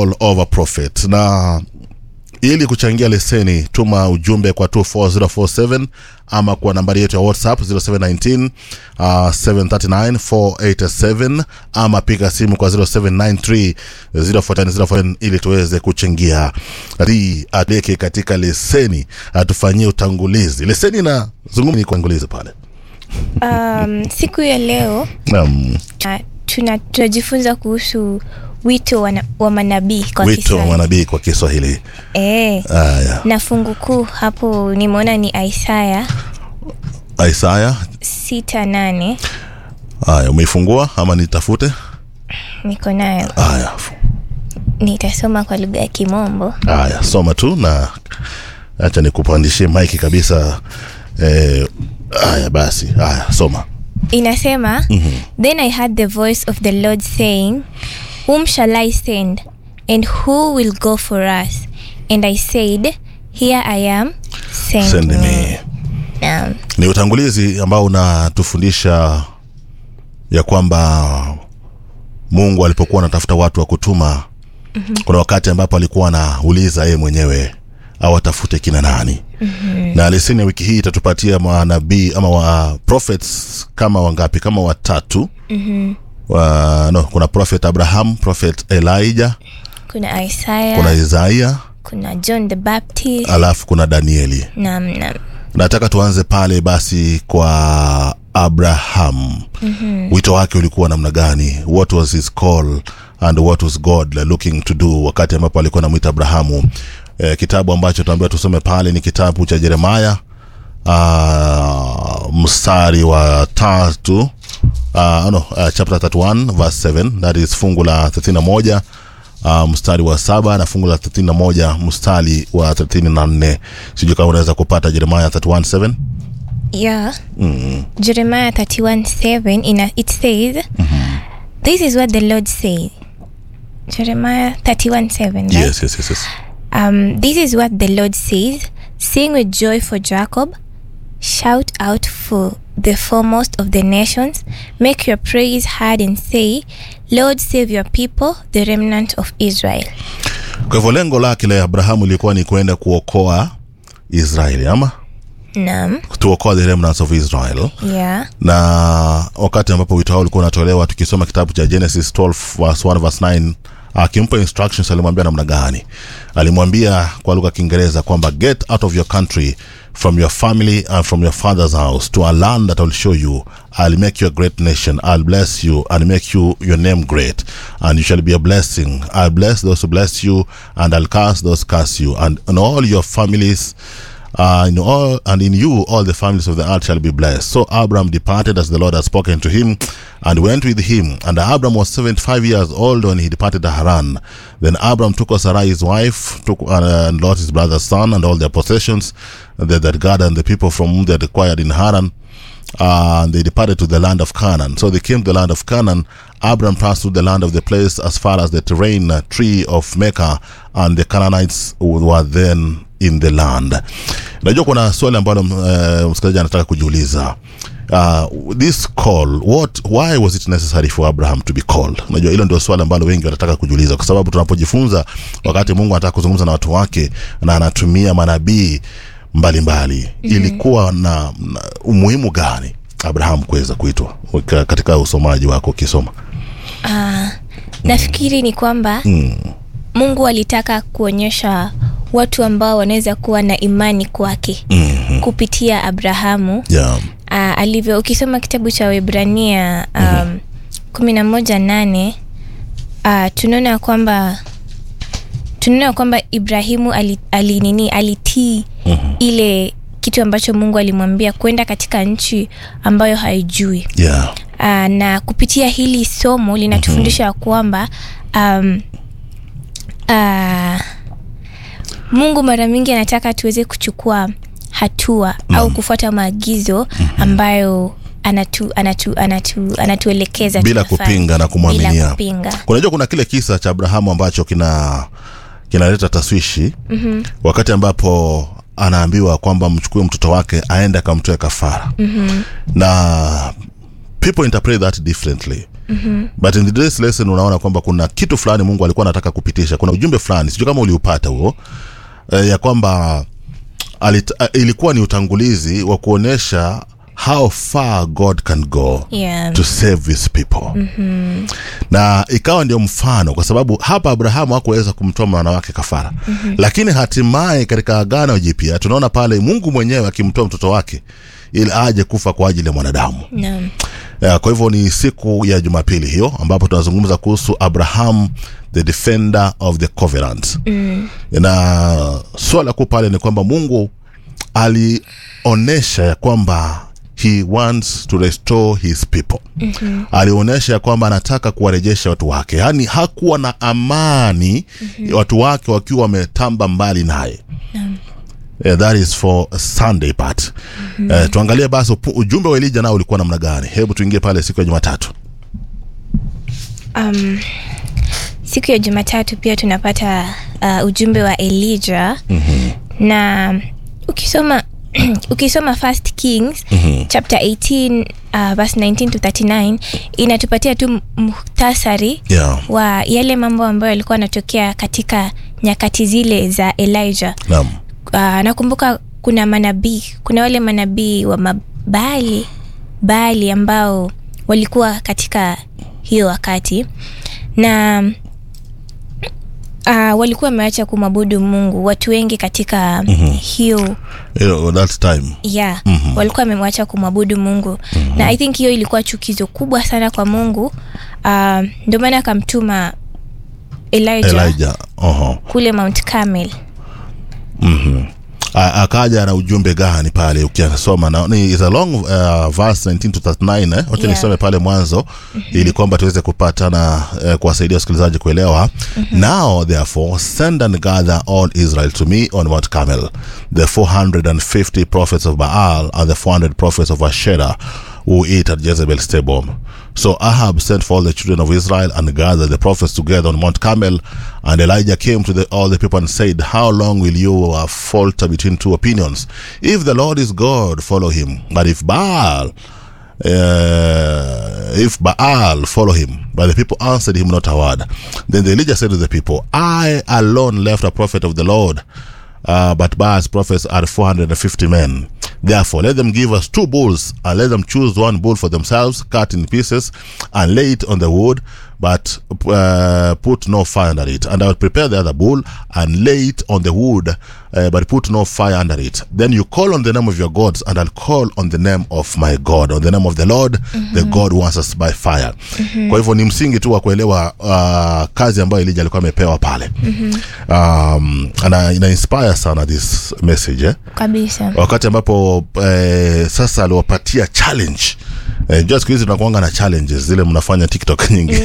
call of a prophet na ili kuchangia leseni tuma ujumbe kwa 24047 ama kwa nambari yetu ya whatsapp 0719 uh, 739487 ama piga simu kwa 0793 049047 ili tuweze kuchangia ri adeke katika leseni atufanyie utangulizi leseni na zungumza ni kuangulizi pale Um, siku ya leo um, uh, tuna tunajifunza kuhusu wito wa, na- wa manabii kwa wito wa Kiswahili. manabii kwa kiswahili Eh, haya na fungu kuu hapo nimeona ni Isaya isaya sita nane haya umeifungua ama nitafute niko nayo haya nitasoma kwa lugha ya Kimombo. haya soma tu na acha nikupandishie maiki kabisa eh, haya basi haya soma Inasema then I heard the voice of the Lord saying whom shall I send and who will go for us and I said here I am send, send me. me Naam. ni utangulizi ambao unatufundisha ya kwamba mungu alipokuwa anatafuta watu wa kutuma mm-hmm. kuna wakati ambapo alikuwa anauliza yeye mwenyewe awatafute kina nani mm-hmm. na leseni ya wiki hii itatupatia manabii ama wa prophets kama wangapi kama watatu mm-hmm. wa, no, kuna prophet abraham prophet elijah kuna Isaya kuna isaia kuna John the Baptist alafu kuna danieli naam naam nataka tuanze pale basi kwa abraham mm-hmm. wito wake ulikuwa namna gani what was his call and what was god looking to do wakati ambapo alikuwa namwita abrahamu eh, kitabu ambacho tunaambiwa tusome pale ni kitabu cha jeremaya uh, mstari wa tatu uh, no, uh, chapter 31 verse 7 that is fungu la 31 uh, mstari wa saba na fungu la 31 mstari wa 34 sijui kama unaweza kupata jeremaya 31 yeah Jeremiah 31 7 in a, it says this is what the Lord says Jeremiah 31 7 right? yes, yes, yes, yes. Um, this is what the Lord says Sing with joy for Jacob, shout out for the foremost of the nations, make your praise heard and say, Lord, save your people, the remnant of Israel. kwa hivyo lengo lake la abrahamu ilikuwa ni kuenda kuokoa israeli ama Nam, tuokoa the remnants of israel yeah, na wakati ambapo wito hao ulikuwa unatolewa tukisoma kitabu cha genesis 12 verse 1 verse 9 akimpa instructions alimwambia namna gani alimwambia kwa lugha ya kiingereza kwamba get out of your country from your family and from your father's house to a land that I will show you i'll make you a great nation i'll bless you and make you your name great and you shall be a blessing i'll bless those who bless you and i'll curse those who curse you and in all your families uh, in all and in you all the families of the earth shall be blessed. So Abram departed as the Lord had spoken to him, and went with him. And Abram was seventy-five years old when he departed Haran. Then Abram took Sarai his wife, took uh, and Lot his brother's son, and all their possessions that, that God and the people from whom they had acquired in Haran. Uh, and they departed to the land of Canaan. So they came to the land of Canaan. Abram passed through the land of the place as far as the terrain uh, tree of Mecca, and the Canaanites were then in the land. Najua kuna swali ambalo uh, msikilizaji anataka kujiuliza. Uh, this call what why was it necessary for abraham to be called unajua hilo ndio swali ambalo wengi wanataka kujiuliza kwa sababu tunapojifunza wakati mungu anataka kuzungumza na watu wake na anatumia manabii mbalimbali mm-hmm. ilikuwa na, na umuhimu gani abraham kuweza kuitwa Ka- katika usomaji wako ukisoma nafikiri ni kwamba mm. Mungu alitaka kuonyesha watu ambao wanaweza kuwa na imani kwake mm-hmm. kupitia Abrahamu yeah. uh, alivyo ukisoma kitabu cha Webrania um, kumi na moja nane uh, tunaona kwamba tunaona kwamba Ibrahimu ali, ali nini alitii Mhm. ile kitu ambacho Mungu alimwambia kwenda katika nchi ambayo haijui Yeah. uh, na kupitia hili somo linatufundisha mm-hmm. kwamba um, uh, Mungu mara mingi anataka tuweze kuchukua hatua mm. au kufuata maagizo ambayo anatu, anatu, anatu, anatuelekeza bila tunafanya. kupinga na bila kumwaminia kupinga unajua kuna kile kisa cha abrahamu ambacho kina kinaleta taswishi mm-hmm. wakati ambapo anaambiwa kwamba mchukue mtoto wake aende akamtoe kafara mm-hmm. na people interpret that differently mm-hmm. but in this lesson unaona kwamba kuna kitu fulani mungu alikuwa anataka kupitisha kuna ujumbe fulani sijui kama uliupata huo eh, ya kwamba alit, uh, ilikuwa ni utangulizi wa kuonyesha how far god can go Yeah. to save his people mm-hmm. na ikawa ndio mfano kwa sababu hapa abrahamu hakuweza kumtoa mwana wake kafara mm-hmm. lakini hatimaye katika agano jipya tunaona pale mungu mwenyewe akimtoa mtoto wake ili aje kufa kwa ajili ya mwanadamu Naam. Ya, kwa hivyo ni siku ya jumapili hiyo ambapo tunazungumza kuhusu abraham the defender of the covenant mm. na swala kuu pale ni kwamba mungu alionyesha ya kwamba he wants to restore his people mm-hmm. alionyesha ya kwamba anataka kuwarejesha watu wake yaani hakuwa na amani mm-hmm. watu wake wakiwa wametamba mbali naye Yeah, that is for sunday part mm-hmm. uh, tuangalie basi upu- ujumbe wa elija nao ulikuwa namna gani hebu tuingie pale siku ya jumatatu um, siku ya jumatatu pia tunapata uh, ujumbe wa elija mm-hmm. na ukisoma ukisoma first kings mm-hmm. chapter 18 uh, verse 19 to 39 inatupatia tu muhtasari yeah. wa yale mambo ambayo yalikuwa yanatokea katika nyakati zile za elijah naam uh, nakumbuka kuna manabii kuna wale manabii wa mabali bali ambao walikuwa katika hiyo wakati na uh, walikuwa wameacha kumwabudu mungu watu wengi katika mm-hmm. hiyo you know, that time yeah mm-hmm. walikuwa wamemwacha kumwabudu mungu mm-hmm. na i think hiyo ilikuwa chukizo kubwa sana kwa mungu uh, ndio maana akamtuma elijah, elijah uh-huh. kule mount carmel A- akaja na ujumbe gani pale ukisoma na ni is a long uh, verse 19 to 39 eh? wacha Yeah. nisome pale mwanzo mm-hmm. ili kwamba tuweze kupatana uh, kuwasaidia wasikilizaji kuelewa mm-hmm. now therefore send and gather all israel to me on mount carmel the 450 prophets of baal and the 400 prophets of asherah who eat at jezebel's table so ahab sent for all the children of israel and gathered the prophets together on mount carmel and elijah came to the, all the people and said how long will you uh, falter between two opinions if the lord is god follow him but if baal uh, if Baal follow him. But the people answered him not a word. Then the Elijah said to the people, I alone left a prophet of the Lord, uh, but Baal's prophets are 450 men. Therefore, let them give us two bulls, and let them choose one bull for themselves, cut in pieces, and lay it on the wood, but uh, put no fire under it. And I will prepare the other bull and lay it on the wood, uh, but put no fire under it. Then you call on the name of your gods, and I'll call on the name of my God, on the name of the Lord, the God who answers by fire. Kwa hivyo ni msingi tu wa kuelewa uh, kazi ambayo Elijah alikuwa amepewa pale. Um, na ina inspire sana this message eh? kabisa wakati ambapo eh, sasa aliwapatia challenge eh, jua siku hizi tunakuanga na challenges zile mnafanya tiktok nyingi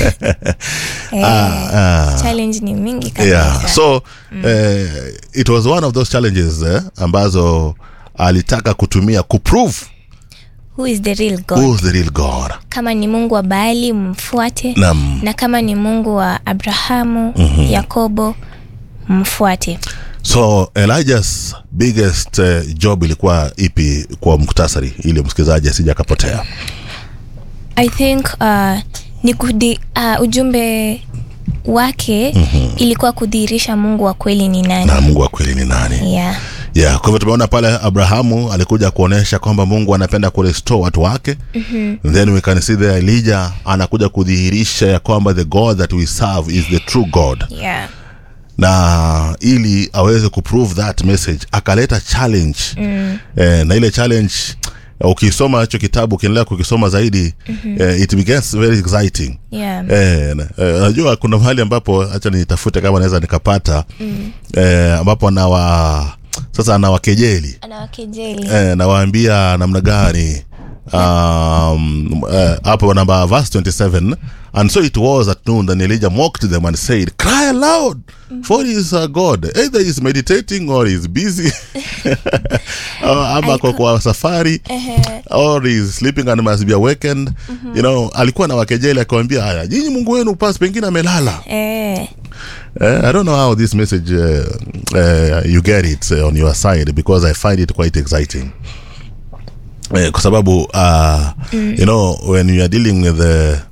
ah, ah. challenge ni mingi kabisa yeah. so eh, it was one of those challenges eh, ambazo alitaka kutumia kuprove who is the real god who's the real god kama ni mungu wa baali mfuate Naam. na kama ni mungu wa abrahamu mm-hmm. yakobo mfuate so elijah's biggest uh, job ilikuwa ipi kwa muktasari ili msikilizaji asija akapotea i think uh, ni kudi, uh, ujumbe wake mm-hmm. ilikuwa kudhihirisha mungu wa kweli ni nani na mungu wa kweli ni nani yeah. yeah, kwa hivyo tumeona pale abrahamu alikuja kuonyesha kwamba mungu anapenda kurestore watu wake mm-hmm. then we can see there elijah anakuja kudhihirisha ya kwamba the god that we serve is the true god Yeah. na ili aweze kuprove that message akaleta challenge mm. eh, na ile challenge ukisoma hicho kitabu ukiendelea kukisoma zaidi mm-hmm. eh, it begins very exciting Yeah. Eh, na- eh, najua kuna mahali ambapo hacha nitafute kama naweza nikapata mm. eh, ambapo anawa sasa anawakejeli anawakejeli eh, nawaambia namna gani um, eh, hapo namba verse 27 and so it was at noon then elijah mocked them and said cry aloud for he is a god either he is meditating or he is busy Uh, ama kwa, kwa safari or he is sleeping and must be awakened you know alikuwa na wakejeli akiwambia haya nyinyi mungu wenu pas pengine amelala eh, Uh, I don't know how this message uh, uh, you get it uh, on your side because I find it quite exciting. Uh, kwa sababu uh, mm. you know when you are dealing with the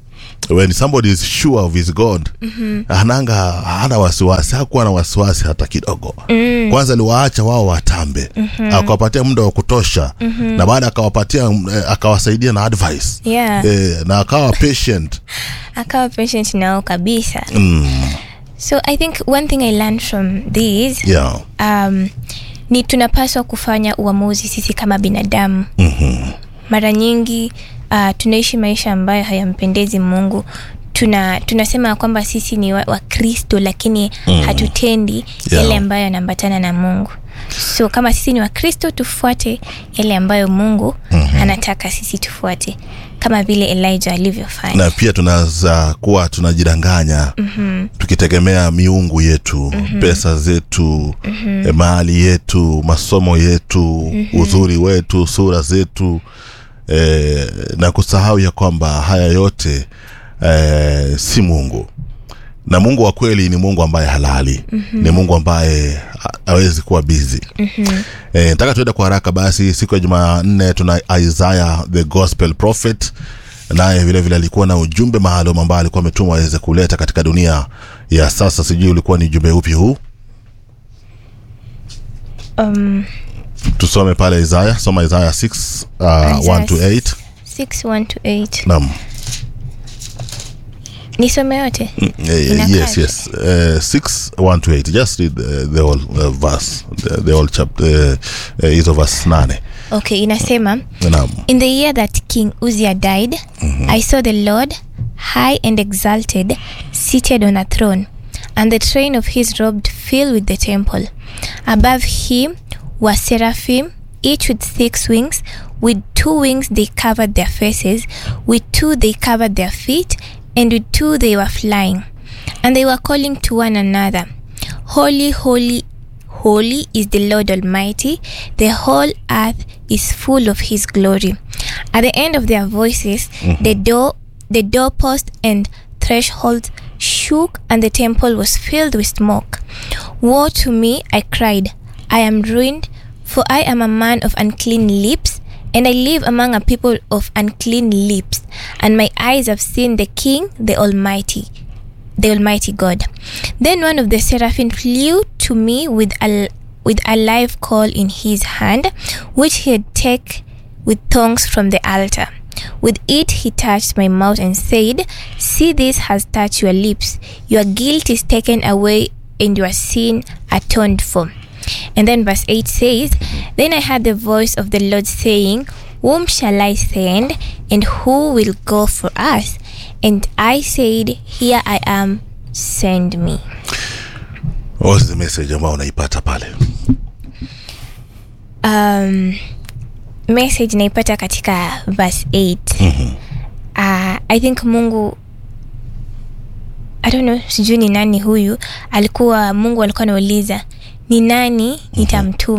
when somebody is sure of his god mm-hmm. ananga hana wasiwasi hakuwa na wasiwasi hata kidogo mm. kwanza aliwaacha wao watambe mm-hmm. akawapatia muda wa kutosha mm-hmm. na baada akawapatia eh, akawasaidia na advice Yeah. eh, na akawa patient akawa patient nao kabisa mm. so i think one thing i learned from this yeah. um, ni tunapaswa kufanya uamuzi sisi kama binadamu mm-hmm. mara nyingi uh, tunaishi maisha ambayo hayampendezi mungu tuna tunasema ya kwamba sisi ni wakristo wa Kristo, lakini mm. hatutendi Yeah. yale ambayo yanaambatana na mungu so kama sisi ni wakristo tufuate yale ambayo mungu mm-hmm. anataka sisi tufuate kama vile elijah alivyofanya na pia tunaweza kuwa tunajidanganya mm-hmm. tukitegemea miungu yetu mm-hmm. pesa zetu mm-hmm. mali yetu masomo yetu mm-hmm. uzuri wetu sura zetu eh, na kusahau ya kwamba haya yote eh, si mungu na mungu wa kweli ni mungu ambaye halali mm-hmm. ni mungu ambaye ha- hawezi kuwa bizi mm-hmm. e, nataka tuenda kwa haraka basi siku ya jumanne tuna isaya the gospel prophet naye vile vile alikuwa na ujumbe maalum ambao alikuwa ametumwa aweze kuleta katika dunia ya sasa sijui ulikuwa ni ujumbe upi huu um, tusome pale isaya soma isaya 6 uh, Isaiah 1 to 8 6 1 to 8 naam nisome yote Eh, Inakaa yes yes uh, 6 1 to 8 just read the, the whole uh, verse the, the whole chapter uh, uh, hizo verse 8 okay inasema naam In the year that King Uzziah died, I saw the Lord high and exalted, seated on a throne, and the train of his robe filled with the temple. Above him were seraphim, each with six wings. With two wings they covered their faces, with two they covered their feet, and with two they were flying. And they were calling to one another, Holy, holy, Holy is the Lord Almighty, the whole earth is full of his glory. At the end of their voices, the door the doorpost and threshold shook and the temple was filled with smoke. Woe to me, I cried, I am ruined, for I am a man of unclean lips, and I live among a people of unclean lips, and my eyes have seen the King, the Almighty the Almighty God. Then one of the seraphim flew to me with a with a live coal in his hand, which he had taken with tongs from the altar. With it he touched my mouth and said, See, this has touched your lips. Your guilt is taken away and your sin atoned for. And then verse 8 says, Then I heard the voice of the Lord saying, Whom shall I send, and who will go for us? And I said, Here I am, send me. what's the message ambayo unaipata pale Um, message naipata katika verse 8 uh, i think mungu i don't know sijui ni nani huyu alikuwa mungu alikuwa anauliza ni nani nitamtuma